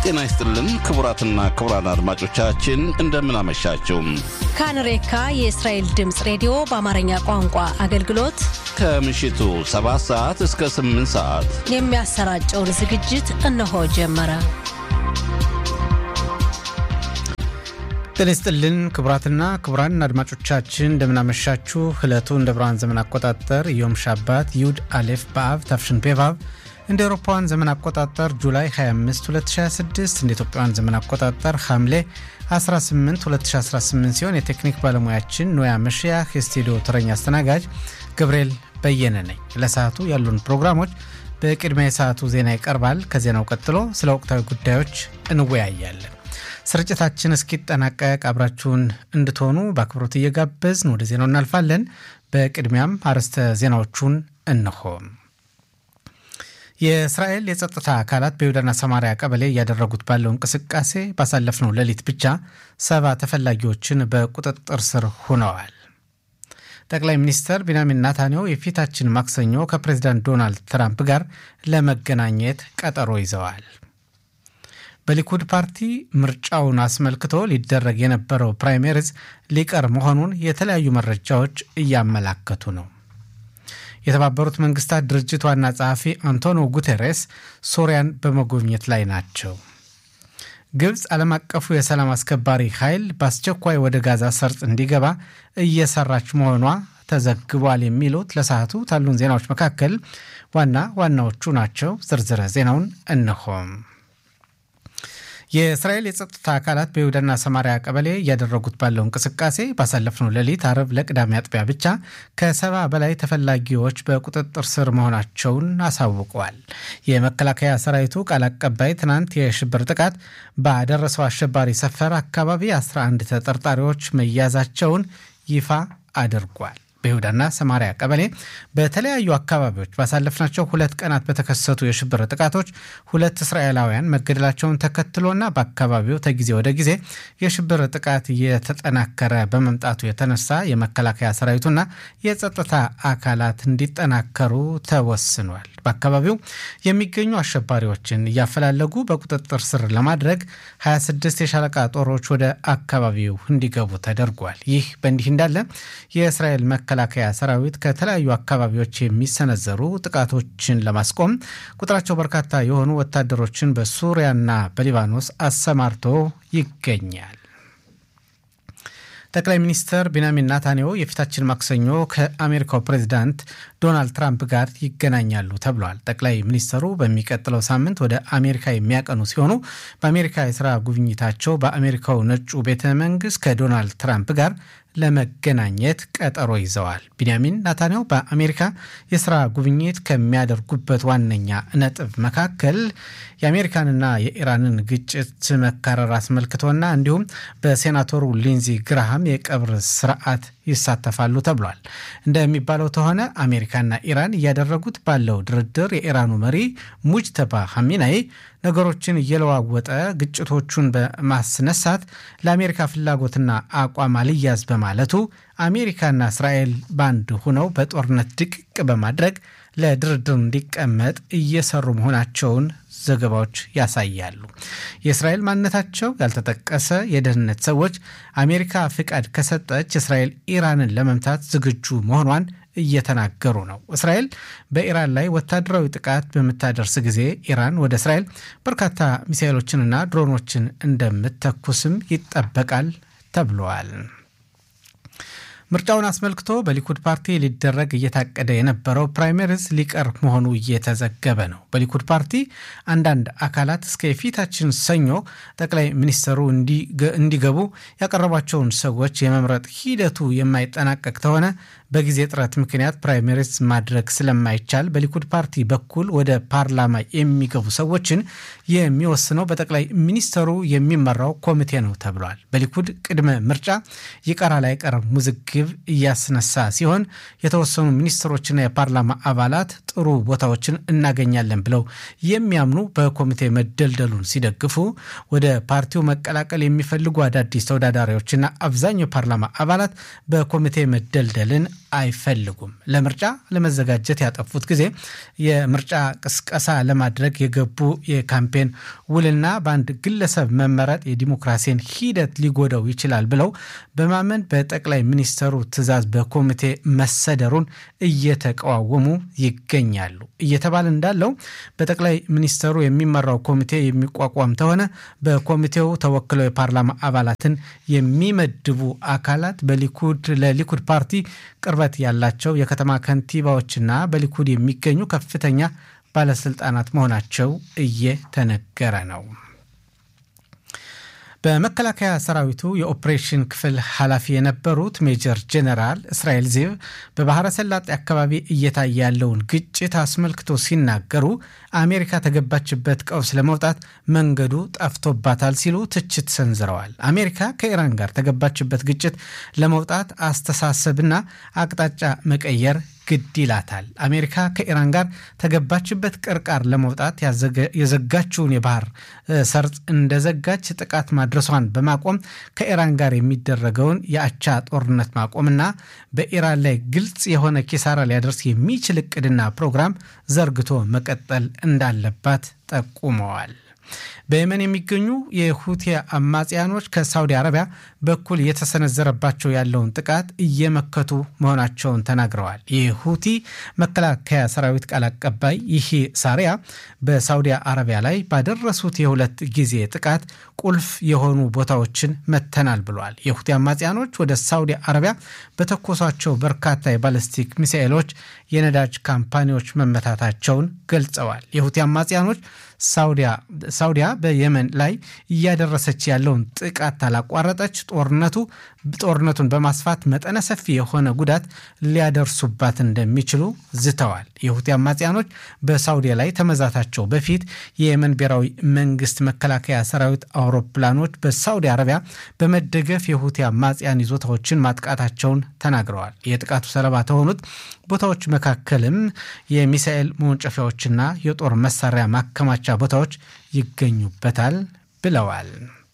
ጤና ይስጥልን ክቡራትና ክቡራን አድማጮቻችን እንደምን አመሻችሁ። ካንሬካ የእስራኤል ድምፅ ሬዲዮ በአማርኛ ቋንቋ አገልግሎት ከምሽቱ 7 ሰዓት እስከ 8 ሰዓት የሚያሰራጨውን ዝግጅት እነሆ ጀመረ። ጤና ይስጥልን ክቡራትና ክቡራን አድማጮቻችን እንደምናመሻችሁ። ዕለቱ እንደ ብርሃን ዘመን አቆጣጠር ዮም ሻባት ይሁድ አሌፍ በአብ ታፍሽን ፔቫብ እንደ አውሮፓውያን ዘመን አቆጣጠር ጁላይ 25 2026 እንደ ኢትዮጵያውያን ዘመን አቆጣጠር ሐምሌ 18 2018 ሲሆን የቴክኒክ ባለሙያችን ኖያ መሽያህ፣ የስቱዲዮ ተረኛ አስተናጋጅ ገብርኤል በየነ ነኝ። ለሰዓቱ ያሉን ፕሮግራሞች በቅድሚያ የሰዓቱ ዜና ይቀርባል። ከዜናው ቀጥሎ ስለ ወቅታዊ ጉዳዮች እንወያያለን። ስርጭታችን እስኪጠናቀቅ አብራችሁን እንድትሆኑ በአክብሮት እየጋበዝን ወደ ዜናው እናልፋለን። በቅድሚያም አርዕስተ ዜናዎቹን እንሆ። የእስራኤል የጸጥታ አካላት በይሁዳና ሰማሪያ ቀበሌ እያደረጉት ባለው እንቅስቃሴ ባሳለፍነው ሌሊት ብቻ ሰባ ተፈላጊዎችን በቁጥጥር ስር ሆነዋል። ጠቅላይ ሚኒስትር ቢንያሚን ናታንያሁ የፊታችን ማክሰኞ ከፕሬዚዳንት ዶናልድ ትራምፕ ጋር ለመገናኘት ቀጠሮ ይዘዋል። በሊኩድ ፓርቲ ምርጫውን አስመልክቶ ሊደረግ የነበረው ፕራይሜሪዝ ሊቀር መሆኑን የተለያዩ መረጃዎች እያመላከቱ ነው። የተባበሩት መንግስታት ድርጅት ዋና ጸሐፊ አንቶኒዮ ጉቴሬስ ሶሪያን በመጎብኘት ላይ ናቸው። ግብፅ ዓለም አቀፉ የሰላም አስከባሪ ኃይል በአስቸኳይ ወደ ጋዛ ሰርጥ እንዲገባ እየሰራች መሆኗ ተዘግቧል። የሚሉት ለሰዓቱ ካሉን ዜናዎች መካከል ዋና ዋናዎቹ ናቸው። ዝርዝረ ዜናውን እነሆም። የእስራኤል የጸጥታ አካላት በይሁዳና ሰማሪያ ቀበሌ እያደረጉት ባለው እንቅስቃሴ ባሳለፍነው ሌሊት አርብ ለቅዳሜ አጥቢያ ብቻ ከሰባ በላይ ተፈላጊዎች በቁጥጥር ስር መሆናቸውን አሳውቀዋል። የመከላከያ ሰራዊቱ ቃል አቀባይ ትናንት የሽብር ጥቃት ባደረሰው አሸባሪ ሰፈር አካባቢ 11 ተጠርጣሪዎች መያዛቸውን ይፋ አድርጓል። በይሁዳና ሰማሪያ ቀበሌ በተለያዩ አካባቢዎች ባሳለፍናቸው ሁለት ቀናት በተከሰቱ የሽብር ጥቃቶች ሁለት እስራኤላውያን መገደላቸውን ተከትሎና በአካባቢው ከጊዜ ወደ ጊዜ የሽብር ጥቃት እየተጠናከረ በመምጣቱ የተነሳ የመከላከያ ሰራዊቱና የጸጥታ አካላት እንዲጠናከሩ ተወስኗል። በአካባቢው የሚገኙ አሸባሪዎችን እያፈላለጉ በቁጥጥር ስር ለማድረግ 26 የሻለቃ ጦሮች ወደ አካባቢው እንዲገቡ ተደርጓል። ይህ በእንዲህ እንዳለ የእስራኤል መከላከያ ሰራዊት ከተለያዩ አካባቢዎች የሚሰነዘሩ ጥቃቶችን ለማስቆም ቁጥራቸው በርካታ የሆኑ ወታደሮችን በሱሪያና በሊባኖስ አሰማርቶ ይገኛል። ጠቅላይ ሚኒስትር ቢንያሚን ናታንያሁ የፊታችን ማክሰኞ ከአሜሪካው ፕሬዚዳንት ዶናልድ ትራምፕ ጋር ይገናኛሉ ተብሏል። ጠቅላይ ሚኒስትሩ በሚቀጥለው ሳምንት ወደ አሜሪካ የሚያቀኑ ሲሆኑ በአሜሪካ የስራ ጉብኝታቸው በአሜሪካው ነጩ ቤተ መንግስት ከዶናልድ ትራምፕ ጋር ለመገናኘት ቀጠሮ ይዘዋል። ቢንያሚን ናታንያሁ በአሜሪካ የስራ ጉብኝት ከሚያደርጉበት ዋነኛ ነጥብ መካከል የአሜሪካንና የኢራንን ግጭት መካረር አስመልክቶና እንዲሁም በሴናተሩ ሊንዚ ግራሃም የቀብር ስርዓት ይሳተፋሉ ተብሏል። እንደሚባለው ከሆነ አሜሪካና ኢራን እያደረጉት ባለው ድርድር የኢራኑ መሪ ሙጅተባ ሐሚናይ ነገሮችን እየለዋወጠ ግጭቶቹን በማስነሳት ለአሜሪካ ፍላጎትና አቋም አልያዝ በማለቱ አሜሪካና እስራኤል ባንድ ሆነው በጦርነት ድቅቅ በማድረግ ለድርድር እንዲቀመጥ እየሰሩ መሆናቸውን ዘገባዎች ያሳያሉ። የእስራኤል ማንነታቸው ያልተጠቀሰ የደህንነት ሰዎች አሜሪካ ፍቃድ ከሰጠች እስራኤል ኢራንን ለመምታት ዝግጁ መሆኗን እየተናገሩ ነው። እስራኤል በኢራን ላይ ወታደራዊ ጥቃት በምታደርስ ጊዜ ኢራን ወደ እስራኤል በርካታ ሚሳይሎችንና ድሮኖችን እንደምትተኩስም ይጠበቃል ተብለዋል። ምርጫውን አስመልክቶ በሊኩድ ፓርቲ ሊደረግ እየታቀደ የነበረው ፕራይመሪዝ ሊቀር መሆኑ እየተዘገበ ነው። በሊኩድ ፓርቲ አንዳንድ አካላት እስከ የፊታችን ሰኞ ጠቅላይ ሚኒስትሩ እንዲገቡ ያቀረቧቸውን ሰዎች የመምረጥ ሂደቱ የማይጠናቀቅ ከሆነ በጊዜ ጥረት ምክንያት ፕራይመሪዝ ማድረግ ስለማይቻል በሊኩድ ፓርቲ በኩል ወደ ፓርላማ የሚገቡ ሰዎችን የሚወስነው በጠቅላይ ሚኒስትሩ የሚመራው ኮሚቴ ነው ተብሏል። በሊኩድ ቅድመ ምርጫ ይቀራል አይቀርም ውዝግብ እያስነሳ ሲሆን የተወሰኑ ሚኒስትሮችና የፓርላማ አባላት ጥሩ ቦታዎችን እናገኛለን ብለው የሚያምኑ በኮሚቴ መደልደሉን ሲደግፉ፣ ወደ ፓርቲው መቀላቀል የሚፈልጉ አዳዲስ ተወዳዳሪዎችና አብዛኛው የፓርላማ አባላት በኮሚቴ መደልደልን አይፈልጉም። ለምርጫ ለመዘጋጀት ያጠፉት ጊዜ የምርጫ ቅስቀሳ ለማድረግ የገቡ የካምፔን ውልና በአንድ ግለሰብ መመረጥ የዲሞክራሲን ሂደት ሊጎዳው ይችላል ብለው በማመን በጠቅላይ ሚኒስተሩ ትዕዛዝ በኮሚቴ መሰደሩን እየተቃወሙ ይገኛሉ። እየተባለ እንዳለው በጠቅላይ ሚኒስተሩ የሚመራው ኮሚቴ የሚቋቋም ተሆነ በኮሚቴው ተወክለው የፓርላማ አባላትን የሚመድቡ አካላት በሊኩድ ለሊኩድ ፓርቲ ቅርበት ያላቸው የከተማ ከንቲባዎችና በሊኩድ የሚገኙ ከፍተኛ ባለስልጣናት መሆናቸው እየተነገረ ነው። በመከላከያ ሰራዊቱ የኦፕሬሽን ክፍል ኃላፊ የነበሩት ሜጀር ጄኔራል እስራኤል ዚቭ በባህረ ሰላጤ አካባቢ እየታየ ያለውን ግጭት አስመልክቶ ሲናገሩ አሜሪካ ተገባችበት ቀውስ ለመውጣት መንገዱ ጠፍቶባታል ሲሉ ትችት ሰንዝረዋል። አሜሪካ ከኢራን ጋር ተገባችበት ግጭት ለመውጣት አስተሳሰብና አቅጣጫ መቀየር ግድ ይላታል። አሜሪካ ከኢራን ጋር ተገባችበት ቅርቃር ለመውጣት የዘጋችውን የባህር ሰርጥ እንደዘጋች ጥቃት ማድረሷን በማቆም ከኢራን ጋር የሚደረገውን የአቻ ጦርነት ማቆምና በኢራን ላይ ግልጽ የሆነ ኪሳራ ሊያደርስ የሚችል እቅድና ፕሮግራም ዘርግቶ መቀጠል እንዳለባት ጠቁመዋል። በየመን የሚገኙ የሁቲ አማጽያኖች ከሳውዲ አረቢያ በኩል እየተሰነዘረባቸው ያለውን ጥቃት እየመከቱ መሆናቸውን ተናግረዋል። የሁቲ መከላከያ ሰራዊት ቃል አቀባይ ይህ ሳሪያ በሳውዲ አረቢያ ላይ ባደረሱት የሁለት ጊዜ ጥቃት ቁልፍ የሆኑ ቦታዎችን መተናል ብሏል። የሁቲ አማጽያኖች ወደ ሳውዲ አረቢያ በተኮሷቸው በርካታ የባለስቲክ ሚሳኤሎች የነዳጅ ካምፓኒዎች መመታታቸውን ገልጸዋል። የሁቲ አማጽያኖች ሳውዲያ በየመን ላይ እያደረሰች ያለውን ጥቃት ታላቋረጠች ጦርነቱ ጦርነቱን በማስፋት መጠነ ሰፊ የሆነ ጉዳት ሊያደርሱባት እንደሚችሉ ዝተዋል። የሁቲ አማጽያኖች በሳውዲያ ላይ ተመዛታቸው በፊት የየመን ብሔራዊ መንግስት መከላከያ ሰራዊት አውሮፕላኖች በሳውዲ አረቢያ በመደገፍ የሁቲ አማጽያን ይዞታዎችን ማጥቃታቸውን ተናግረዋል። የጥቃቱ ሰለባ ከሆኑት ቦታዎች መካከልም የሚሳኤል መወንጨፊያዎችና የጦር መሳሪያ ማከማቻ ቦታዎች ይገኙበታል ብለዋል።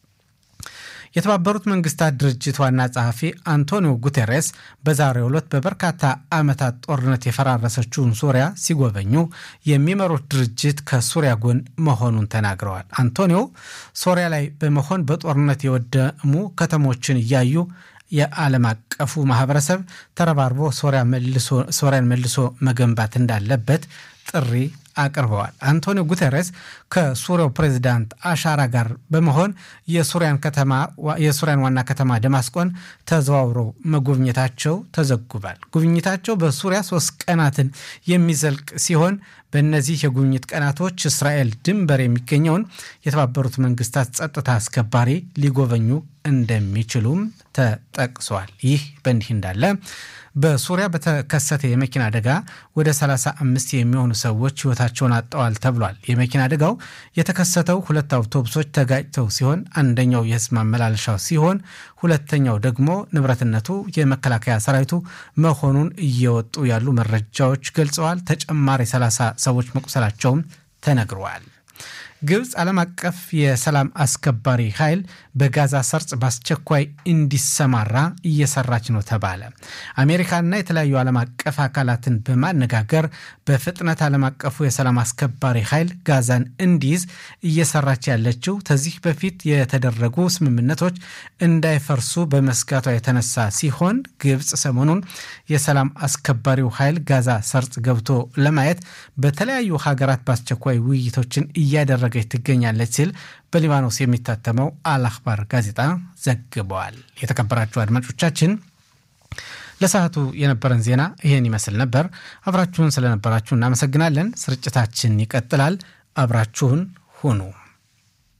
የተባበሩት መንግስታት ድርጅት ዋና ጸሐፊ አንቶኒዮ ጉቴሬስ በዛሬው ዕለት በበርካታ ዓመታት ጦርነት የፈራረሰችውን ሱሪያ ሲጎበኙ የሚመሩት ድርጅት ከሱሪያ ጎን መሆኑን ተናግረዋል። አንቶኒዮ ሶሪያ ላይ በመሆን በጦርነት የወደሙ ከተሞችን እያዩ የዓለም አቀፉ ማህበረሰብ ተረባርቦ ሶሪያን መልሶ መገንባት እንዳለበት ጥሪ አቅርበዋል። አንቶኒዮ ጉተሬስ ከሱሪያው ፕሬዚዳንት አሻራ ጋር በመሆን የሱሪያን ከተማ የሱሪያን ዋና ከተማ ደማስቆን ተዘዋውረው መጎብኘታቸው ተዘግቧል። ጉብኝታቸው በሱሪያ ሶስት ቀናትን የሚዘልቅ ሲሆን በእነዚህ የጉብኝት ቀናቶች እስራኤል ድንበር የሚገኘውን የተባበሩት መንግስታት ጸጥታ አስከባሪ ሊጎበኙ እንደሚችሉም ተጠቅሷል። ይህ በእንዲህ እንዳለ በሱሪያ በተከሰተ የመኪና አደጋ ወደ 35 የሚሆኑ ሰዎች ሕይወታቸውን አጥተዋል ተብሏል። የመኪና አደጋው የተከሰተው ሁለት አውቶቡሶች ተጋጭተው ሲሆን አንደኛው የህዝብ ማመላለሻው ሲሆን ሁለተኛው ደግሞ ንብረትነቱ የመከላከያ ሰራዊቱ መሆኑን እየወጡ ያሉ መረጃዎች ገልጸዋል። ተጨማሪ 30 ሰዎች መቁሰላቸውም ተነግረዋል። ግብፅ ዓለም አቀፍ የሰላም አስከባሪ ኃይል በጋዛ ሰርጽ በአስቸኳይ እንዲሰማራ እየሰራች ነው ተባለ። አሜሪካና የተለያዩ ዓለም አቀፍ አካላትን በማነጋገር በፍጥነት ዓለም አቀፉ የሰላም አስከባሪ ኃይል ጋዛን እንዲይዝ እየሰራች ያለችው ከዚህ በፊት የተደረጉ ስምምነቶች እንዳይፈርሱ በመስጋቷ የተነሳ ሲሆን ግብፅ ሰሞኑን የሰላም አስከባሪው ኃይል ጋዛ ሰርጽ ገብቶ ለማየት በተለያዩ ሀገራት በአስቸኳይ ውይይቶችን እያደረገች ትገኛለች ሲል በሊባኖስ የሚታተመው አልአክባር ጋዜጣ ዘግበዋል። የተከበራችሁ አድማጮቻችን ለሰዓቱ የነበረን ዜና ይህን ይመስል ነበር። አብራችሁን ስለነበራችሁ እናመሰግናለን። ስርጭታችን ይቀጥላል። አብራችሁን ሁኑ።